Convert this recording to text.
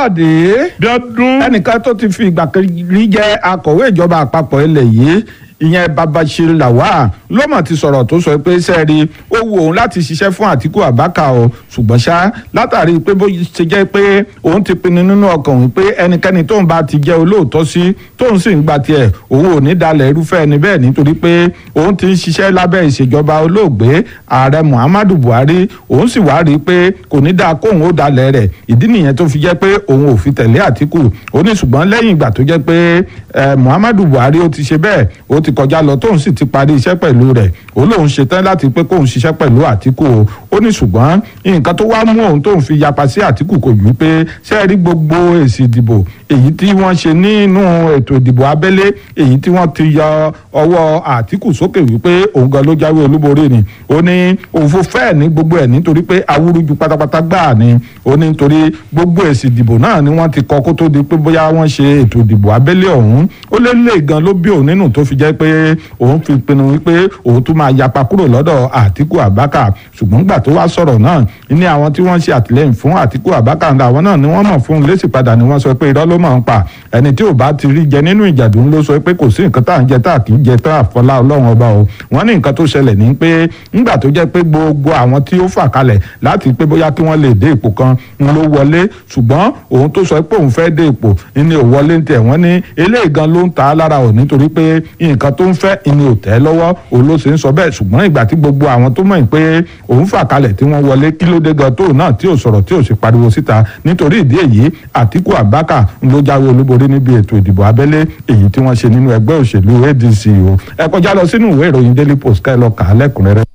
káyọ̀dé Bíọ́dún. ẹnìkan tó ti fi ìgbà kan rí jẹ́ akọ̀wé ìjọba àpapọ̀ ilẹ̀ yìí ìyẹn babashir lawal ló mọ̀ ti sọ̀rọ̀ tó sọ pé sẹ́ẹ̀rí ó wù òun láti ṣiṣẹ́ fún àtìkú àbákà o ṣùgbọ́n ṣá látàrí pé bó ṣe jẹ́ pé òun ti pinnu nínú ọkàn òun pé ẹnikẹ́ni tóun bá ti jẹ́ olóòótọ́ sí tóun sì ń gba tiẹ̀ òun ò ní dalẹ̀ irúfẹ́ ẹni bẹ́ẹ̀ nítorí pé òun ti ń ṣiṣẹ́ lábẹ́ ìṣèjọba olóògbé ààrẹ muhammadu buhari òun sì wá rí i pé kò ní dáa kóun ó dalẹ̀ rẹ̀ ìdí nìyẹn tó fi jẹ́ pé òun ò fi tẹ̀lé àtìkù ó ní ṣùgbọ́n lẹ́yìn ìgbà tó jẹ́ pé muhammadu buhari ó ti ṣe bẹ́ẹ̀ ó ti kọjá lọ tóun sì ti parí iṣẹ́ pẹ̀lú rẹ̀ ó lóun ṣetán láti pé kóun ṣiṣẹ́ pẹ̀lú àtìkù o ó ní ṣùgbọ́n nǹkan tó wá mú òun tóun fi yapa sí àtìkù kò ju pé ṣe rí gbogbo èsì ìdìbò èyí tí wọ́n ṣe nínú ètò ìdìbò abẹ́lé èyí tí wọ́n ti yọ ọwọ́ àtìkù sókè wípé òun gan ló jáwé olúborí ni ó ní òfò fẹ́ẹ̀ ní gbogbo ẹ̀ nítorí pé awúrúju pátápátá gbáà ni ó ní nítorí gbogbo èsì ìdìbò náà ni wọ́n ti kọ kó tó di pé bóyá wọ́n ṣe ètò ìdìbò abẹ́lé ọ̀hún ó lé lè gan ló bí òun nínú tó fi jẹ́ pé òun fi pinnu wípé òun tún máa yapa kúrò lọ́dọ̀ àtìkù àbákà ṣùgbọ́n gbà tó wá sọ̀rọ̀ náà ní àwọn tí wọ́n ṣe àtìlẹ́yìn fún àtìkù àbákà àwọn náà ni wọ́n mọ̀ fún un lésì padà ni wọ́n sọ pé irọ́ ló mọ̀ ń pa ẹni tí ò bá ti rí jẹ nínú ìjàdùn ló sọ pé kò sí nǹkan tá à ń jẹ tá à kì í jẹ tá àfọlá ọlọ́run ọba o wọ́n ní nǹkan tó ṣẹlẹ̀ ní pé ńgbà tó jẹ́ pé gbogbo àwọn tí ó fà kalẹ̀ láti pé bóyá kí wọ́n lè dé ipò kan ń ló wọlé ṣùgbọ́n òun tó sọ pé òun fẹ́ dé ipò ní ò wọlé ń tẹ̀ wọ́n ní eléyìí gan ló ń ta á lára ò nítorí pé nǹkan tó ń fẹ́ ní ò tẹ́ lọ́wọ́ òun ló ṣe ń sọ bẹ́ẹ̀ ṣùgbọ́n ìgbà tí gbogbo àwọn tó mọ̀ pé òun fà kalẹ̀ tí wọ́n wọlé kí ló dé gan tóun náà tí ò sọ̀rọ̀ tí ò sì pariwo síta nítorí ìdí èyí Àtíkù Àbákà ló jáwé olúborí níbi ètò ìdìbò abẹ́lé èyí tí wọ́n ṣe nínú ẹgbẹ́ òṣèlú ADC o ẹ kọjá lọ sínú ìwé ìròyìn Daily Post ká ẹ lọ kà á lẹ́kùnrẹ́rẹ́.